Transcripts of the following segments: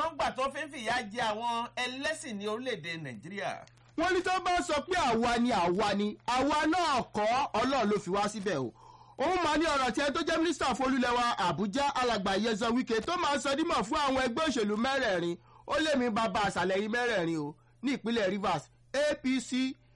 ń gbà tó fi ń fìyà jẹ àwọn ẹlẹ́sìn ní orílẹ̀-èdè nàìjíríà. wọ́n ní tó bá sọ pé àwa ni àwa ni àwa náà kọ́ ọlọ́run ló fi wá síbẹ̀ o òun máa ní ọ̀rọ̀ tí ẹ tó jẹ́ mínísítà fọlúlẹ̀wà àbújá alàgbà yẹzọ wíkẹ́ tó máa sọ dímọ̀ fún àwọn ẹgbẹ́ òṣèlú mẹ́rẹ̀ẹ̀rin ó lé mi bàbá àṣàlẹ̀ yìí mẹ́rẹ̀ẹ̀rin o ní ìpínlẹ̀ rivers apc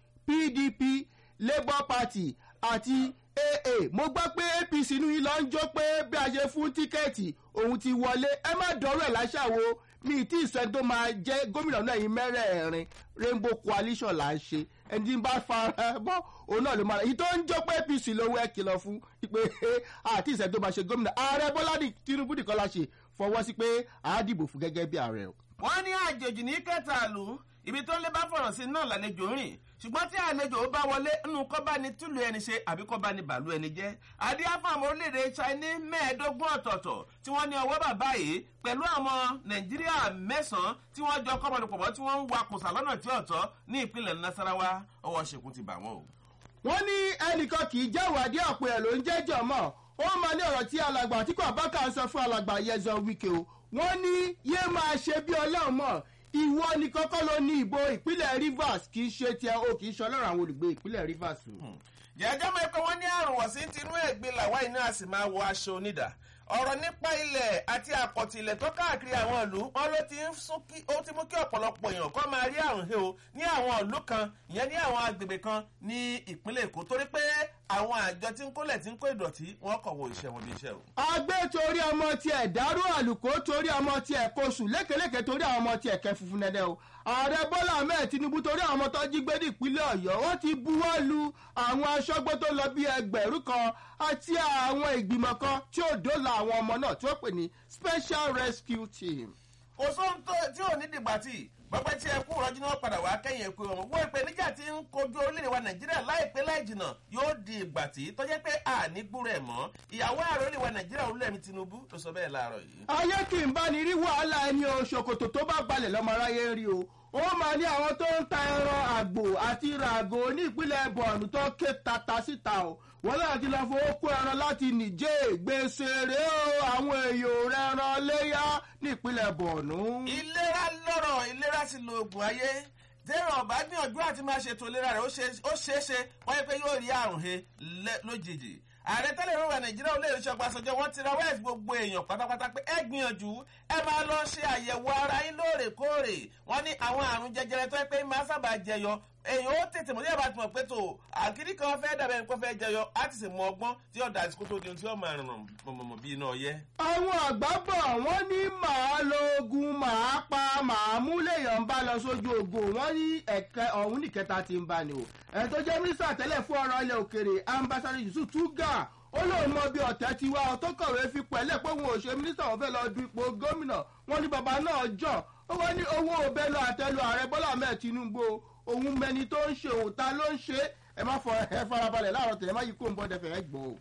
pdp labour party àti aa mo gbọ́ pé apc inú yìí lọ ń jó pé bí a ṣe fún tíkẹ́ẹ̀tì òun ti wọlé ẹ má dọ́rọ̀ ẹ̀ láṣàwọ̀ mi tí ìsẹ́ tó máa jẹ́ gómìnà náà yìí mẹ́rẹ̀ẹ̀rin rainbow coalition là ń ṣe ẹni tí ń bá fara bọ́ òun náà ló máa èyí tó ń jó pé apc lówó ẹ kìlọ̀ fún pé àti ìsẹ́ tó máa ṣe gómìnà ààrẹ bọ́lá tinubu nìkan la ṣe fọwọ́ sí pé àá dìbò fún gẹ́gẹ́ bí ààrẹ o. wọ́n ní àjèjì ní kẹta àlù ibi tó ń lé bá fọ̀rọ̀ sí náà lálejò rìn ṣùgbọ́n tí àlejò ó bá wọlé nínú kọ́ bá ní túlù ẹni ṣe àbí kọ́ bá ní bàálù ẹni jẹ́ adíáfàmù orílẹ̀-èdè china mẹ́ẹ̀ẹ́dógún ọ̀tọ̀ọ̀tọ̀ tí wọ́n ní ọwọ́ bàbá yìí pẹ̀lú àwọn nàìjíríà mẹ́sàn-án tí wọ́n jọ kọ́mọdépọ̀pọ̀ tí wọ́n ń wakùsà lọ́nà tí ọ̀tọ̀ ní ìpínlẹ̀ nasarawa ọwọ́ ṣèkún ti bà wọ́n o. wọ́n ní ẹnìkan kì í jẹ́ ìwádìí àpò ẹ̀ ló ń jẹ́jọ́ mọ́ ó máa ní ọ̀rọ̀ tí alàgbà àtìkú àbákà ń sọ fún alàgbà yẹzọ wíkẹ́ o wọ́n ní yé máa ṣe bí ọlọ́run mọ̀ ìwọ ni kọ́kọ́ ló ní ìbò ìpínlẹ̀ rivers kì í ṣe tiẹ̀ o kì í ṣe ọlọ́run àwọn olùgbé ìpínlẹ̀ rivers o. jẹ́jọ́ mọ̀ pé wọ́n ní àrùn wọ̀sí tinú ẹ̀gbin làwa iná a sì máa wọ aṣọ onídà ọ̀rọ̀ nípa ilẹ̀ àti àkọ̀tì ilẹ̀ tó káàkiri àwọn ìlú wọn ló ti ń sún kí ó ti mú kí ọ̀pọ̀lọpọ̀ èèyàn kọ́ máa rí àrùn he o ní àwọn ìlú kan ìyẹn ní àwọn agbègbè kan ní ìpínlẹ̀ èkó torí pé àwọn àjọ tí ń kólẹ̀ tí ń kó ìdọ̀tí wọn kọ̀ wọ iṣẹ́ wọn bí iṣẹ́ o. agbé torí ọmọ tiẹ̀ dárú àlùkò torí ọmọ tiẹ̀ kóṣù lékeleke torí àwọn ọmọ tiẹ̀ kẹ́ funfun nẹ́dẹ́ o ààrẹ bọ́lá ahmed tinubu torí àwọn ọmọ tó jí gbé ní ìpínlẹ̀ ọ̀yọ́ wọ́n ti buwọ́ lu àwọn aṣọ́gbó tó lọ bí ẹgbẹ̀rún kan àti àwọn ìgbìmọ̀ kan tí ó dóòlà àwọn ọmọ náà tí ó pè ní special rescue team. kò sóhun tí ò ní dìgbà tí gbọ́pẹ́ tí ẹkú rọ́jú náà padà wá kẹ́yìn ẹkú ọmọ wọ́n ìpèníjà tí ń kojú orílẹ̀-èdè wa nàìjíríà láìpẹ́ láì jìnà yóò di ìgbà tí tọ́jẹ́ pé àní gbúrẹ̀ mọ́ ìyàwó ààrẹ orílẹ̀-èdè wa nàìjíríà olúlẹ̀mí tinubu ló sọ bẹ́ẹ̀ láàárọ̀ yìí. ayé kì í bá ní rí wàhálà ẹni o ṣòkòtò tó bá balẹ̀ lọ́mọ aráyé ń rí o ó máa ní àwọn tó ń ta ẹran àgbò àti ràgò ní ìpínlẹ̀ bọ̀ọ̀nù tó ké tata síta o wọ́n náà ti lọ fowó kó ẹran láti nìjẹ́ gbèsè rèé o àwọn èèyàn rẹran léyà ní ìpínlẹ̀ bọ̀ọ̀nù. ìlera lọ́rọ̀ ìlera sì lo oògùn ayé tẹ́rọ ọ̀bá gbìyànjú àti máa ṣètò ìlera rẹ̀ ó ṣeé ṣe wọ́n yẹ pé yóò rí àrùn he lójijì ààrẹ tẹ́lẹ̀ ìrora nàìjíríà olóyè ìṣọ́ gbàsọjọ́ wọ́n ti ra wẹ́ẹ̀sì gbogbo èèyàn pátápátá pé ẹ gbìyànjú ẹ máa lọ ṣe àyẹ̀wò ara yín lóòrèkóòrè wọ́n ní àwọn àrùn jẹjẹrẹ tó yẹ pé máa sábà jẹyọ èèyàn ó tètè mọ̀ ní àbá tí mo pé tó àkíní kan fẹ́ dàbẹ̀ nǹkan fẹ́ jẹyọ á ti sì mọ ọgbọ́n tí ó dà sí kótó di ohun tí ó máa rìn mọ̀mọ̀ bí iná ọyẹ́. àwọn àgbà bọ̀ wọ́n ní màá lo ogun màá pa màá mú lèèyàn ń bá lọ sójú ogun wọ́n ní ẹ̀kẹ́ ọ̀hún nìkẹta ti ń bá ni o ẹ̀ tó jẹ́ mínísítà tẹ́lẹ̀ fún ọ̀rọ̀ ilẹ̀ òkèrè ambassador yusuf tuga ó lóun mọ bí ọ̀tẹ̀ ti wá ọtọ́ kọ̀wé fi pẹ̀lẹ́ pé òun ò ṣe mínísítà wọn fẹ́ lọ du ipò gómìnà wọn ní bàbá náà jọ ó wọ́n ní owó òbẹ́lọ àtẹlu ààrẹ bọ́lá ahmed tinubu òun mẹni tó ń ṣe òun ta ló ń ṣe ẹ má fọ ẹ farabalẹ̀ láàárọ̀ tẹ̀lé má yí kó ń bọ́ dẹfẹ̀ ẹ gbọ́ o.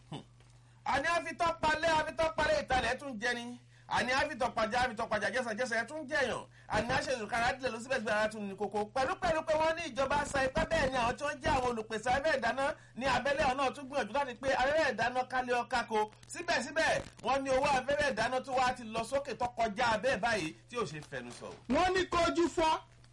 àní àfitọ́palẹ̀ àfitọ́palẹ̀ ìtàlẹ̀ tún jẹni àní àfitọ́pajà àfitọ́pajà jẹ́sàjẹ́sà ẹ̀ tún jẹ̀yàn àní àṣẹ̀dùkára dílé lọ síbẹ̀síbẹ̀ ara tún ní koko pẹ̀lú pẹ̀lú pé wọ́n ní ìjọba sa ipá bẹ́ẹ̀ ni àwọn tí wọ́n jẹ́ àwọn olùpèsè abẹ́rẹ́ ìdáná ní abẹ́lẹ̀ ọ̀nà tún gbìyànjú láti pé abẹ́rẹ́ ìdáná kálí ọ̀ká ko síbẹ̀síbẹ̀ wọ́n ní owó abẹ́rẹ́ ìdáná tó wá ti lọ sókè tó kọjá abẹ́ báyìí tí ò ṣe fẹnu sọ. wọ́n ní kójú fọ́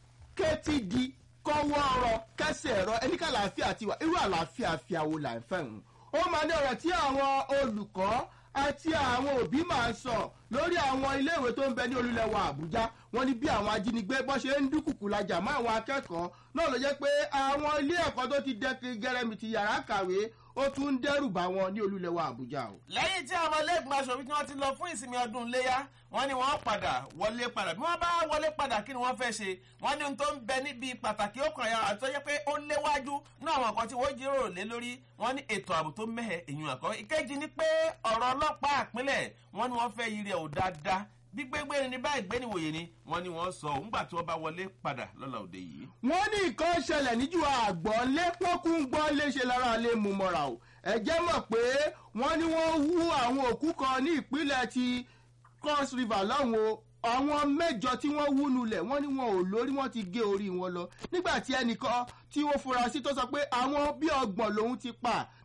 kétí di kọ́wọ́ ọ̀rọ̀ kẹsẹ̀ ẹ̀rọ ẹníkà àlàáfíà ti wà irú àlàáfíà fìyàwó là ń fẹ́ hùn. ó máa ní ọ̀rọ̀ tí àwọn olùkọ́ àti àwọn òbí máa ń sọ lórí àwọn iléèwé tó ń bẹ ní olúlẹ̀wọ̀ àbújá wọn ní bí àwọn ajínigbé bọ́ ṣe ń dúkùkù lajà mọ́ àwọn akẹ́kọ̀ọ́ náà ló jẹ́ pé àwọn ilé ẹ̀kọ́ tó ti dẹ́kin gẹ́rẹ́mìtì yàrá kàwé ó tún ń dẹ́rù bá wọn ní olúlẹ̀wọ̀ àbújá o. lẹ́yìn tí àwọn ilé-ìgbìmọ̀ aṣòfin tí wọ́n ti lọ fún ìsinmi ọdún iléyà wọ́n ní wọ́n padà wọlé padà bí wọ́n bá wọlé padà kí ni wọ́n fẹ́ ṣe wọ́n ní ohun tó ń bẹ níbi pàtàkì ó kàn yà àti tó yẹ pé ó léwájú ní àwọn nǹkan tí wọ́n jíròrò lé lórí wọ́n ní ètò ààbò tó mẹ́hẹ̀ èyàn àkọ́ ìkejì ni pé ọ̀rọ̀ ọlọ́pàá àpínlẹ̀ wọ́n ní wọ́n fẹ́ yiri ẹ̀ ò dáadáa gbígbégbé ni báyìí gbé níwòye ni wọ́n ní wọ́n sọ òun gbà tí wọ́n bá wọlé padà lọ́la òde yìí. wọ́n ní nǹkan ṣẹlẹ̀ níjú àgbọ̀n lé pọ́kún gbọ́n léṣe lára lè mú mọ́ra o ẹ̀jẹ̀ mọ̀ pé wọ́n ní wọ́n hú àwọn òkú kan ní ìpínlẹ̀ ti cross river lọ́hùn o àwọn mẹ́jọ tí wọ́n wú nulẹ̀ wọ́n ní wọn ò lórí wọ́n ti gé orí wọn lọ nígbà tí ẹnìkan tí wọ́n fura sí tó sọ pé àwọn bí ọgbọ̀n lòun ti pa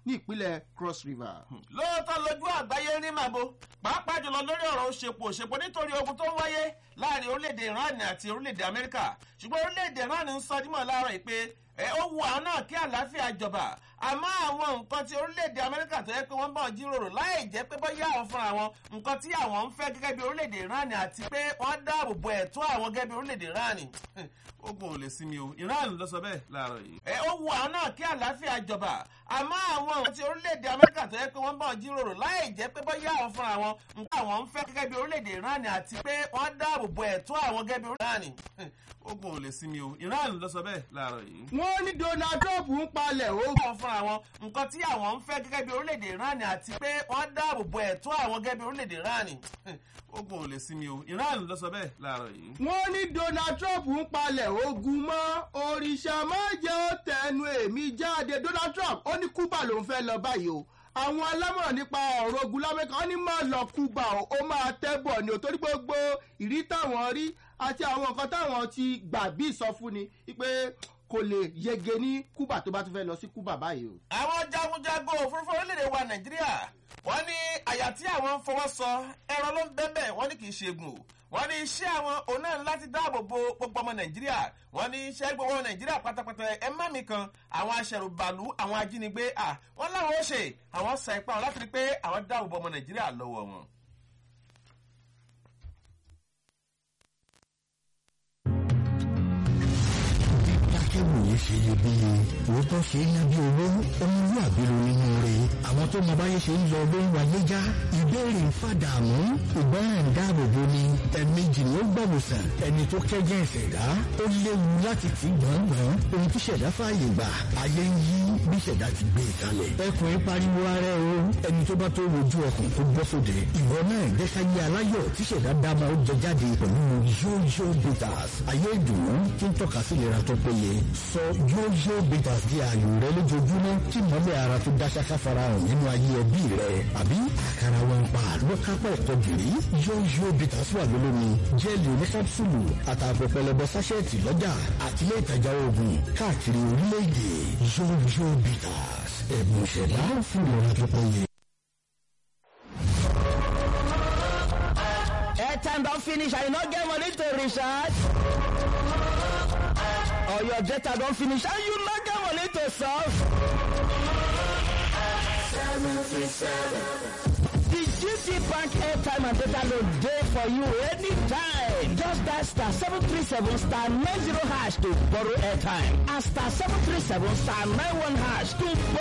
ní ìpínlẹ̀ cross river. lóòótọ́ lójú àgbáyé rí màbo pàápàá jùlọ lórí ọ̀rọ̀ òṣèpò òṣèpò nítorí ogun tó ń wáyé láàrin orílẹ̀-èdè iran àti orílẹ̀-èdè amẹ́ríkà ṣùgbọ́n orílẹ̀-èdè iran ń sọ dímọ̀ láàárọ̀ yìí pé ẹ ó wu àwọn náà kí àlàáfíà jọba àmọ́ àwọn nǹkan tí orílẹ̀-èdè amẹ́ríkà tó yẹ pé wọ́n bá wọn jíròrò láì jẹ́ pé bóyá àwọn fúnra wọn nǹkan tí àwọn ń fẹ́ gẹ́gẹ́ bí orílẹ̀-èdè iran àti pé wọ́n dáàbò bo ẹ̀tọ́ àwọn gẹ́gẹ́ bí orílẹ̀-èdè iran ogun ò lè sinmi o iran ló sọ bẹ́ẹ̀ láàárọ̀ yìí. ẹ ó wu àwọn náà kí àlàáfíà jọba àmọ́ àwọn nǹkan tí orílẹ̀-èdè amẹ́ríkà tó yẹ pé wọ́n bá wọn jíròrò láì jẹ́ pé bóyá àwọn fúnra wọn nǹkan àwọn ń fẹ́ gẹ́gẹ́ bí orílẹ̀-èdè iran àti pé wọ́n dáàbò bo ẹ̀tọ́ àwọn gẹ́gẹ́ bí orílẹ̀-èdè iran ogun ò lè sinmi o iran ló sọ bẹ́ẹ̀ láàárọ̀ yìí. wọ́n ní donald trump ń palẹ̀ ó. àwọn fúnra wọn nǹkan tí àwọn ń fẹ́ gẹ́gẹ́ bí orílẹ̀-èdè iran àti pé wọ́n dáàbò bo ẹ̀tọ́ àwọn gẹ́gẹ́ bí orílẹ̀-èdè iran ogun ò lè sinmi o iran ló sọ bẹ́ẹ̀ láàárọ̀ yìí. wọ́n ní donald trump ń palẹ̀ ogun mọ́ òrìṣà má jẹ́ ó tẹnu èmi jáde donald trump ó ní cuba lòún fẹ́ lọ báyìí o àwọn alámọ̀ràn nípa ọ̀rọ̀ ogun lámẹ́ka wọ́n ní má lọ cuba o ó máa tẹ́bọ̀ ni ò torí gbogbo ìrí táwọn rí àti àwọn nǹkan táwọn ti gbà bí ìsọfúnni pé kò lè yege ní cuba tó bá tún fẹ́ lọ sí cuba báyìí o. àwọn jagunjagun òfurufú orílẹ̀-èdè wa nàìjíríà wọ́n ní àyà tí àwọn ń fọwọ́ sọ ẹran ló ń bẹ́ẹ̀ wọ́n ní kì í ṣe egun o wọ́n ní iṣẹ́ àwọn òun náà láti dáàbò bo gbogbo ọmọ nàìjíríà wọ́n ní iṣẹ́ gbogbo ọmọ nàìjíríà pátápátá ẹ má mi kan àwọn aṣẹ̀rùbàlú àwọn ajínigbé à wọ́n láwọn ó ṣe àwọn sa ipá wọn láti rí pé àwọn dáàbò bo ọmọ nàìjíríà lọ́wọ́ wọn. akẹ́wòye ṣe iyebíye òótọ́ ṣe é ná bí owó ọmọlúwàbí ló nínú rẹ̀ àwọn tó mọ báyé ṣe ń lọ ló ń wáyé já ìbéèrè ń fàdàmú ìgbọràn dáàbòbò ni ẹ̀ẹ̀mejì ni ó gbọ̀wòsàn ẹni tó kẹ́jẹ́ ìṣẹ̀dá ó léwu láti tì gbọ̀ngbọ̀n ohun tí ṣẹ̀dá fààyè gbà ayé ń yí bí ṣẹ̀dá ti gbé e kalẹ̀ ẹkùn ń pariwo ara ẹ o ẹni tó bá tó wojú ọkùn tó bọ́ sóde ìwọ náà jẹ́káyé aláyọ̀ tí ṣẹ̀dá dáma ó jẹ jáde pẹ̀lú yóyó bitters ayé ìdùnnú tí ń tọ́ka sí ìlera tó péye sọ yóyó bitters di ààyò rẹ lójoojúmọ́ tí mọ́lẹ̀ ara tó dáṣáká farahàn nínú ayé ẹbí rẹ àbí àkàrà wọn pa ló kápá ẹ̀kọ́ gìrì yóyó bitters wà lólómi jẹ́ẹ̀lì oníkápsùlù àtààbọ̀ pẹlẹbẹ sáṣẹ́ẹ̀tì lọ́jà àtìlẹ́ ìtajà oògùn káàkiri orílẹ̀-èdè yóyó bitters ẹ̀bùn ìṣẹ̀dá fún ìlera tó péye. airtime don finish and you no get money to recharge or your data don finish and you no get money to solve. The GT Bank airtime and data load dey for you anytime. Just dial star seven three seven star nine zero hash to borrow airtime and star seven three seven star nine one hash to borrow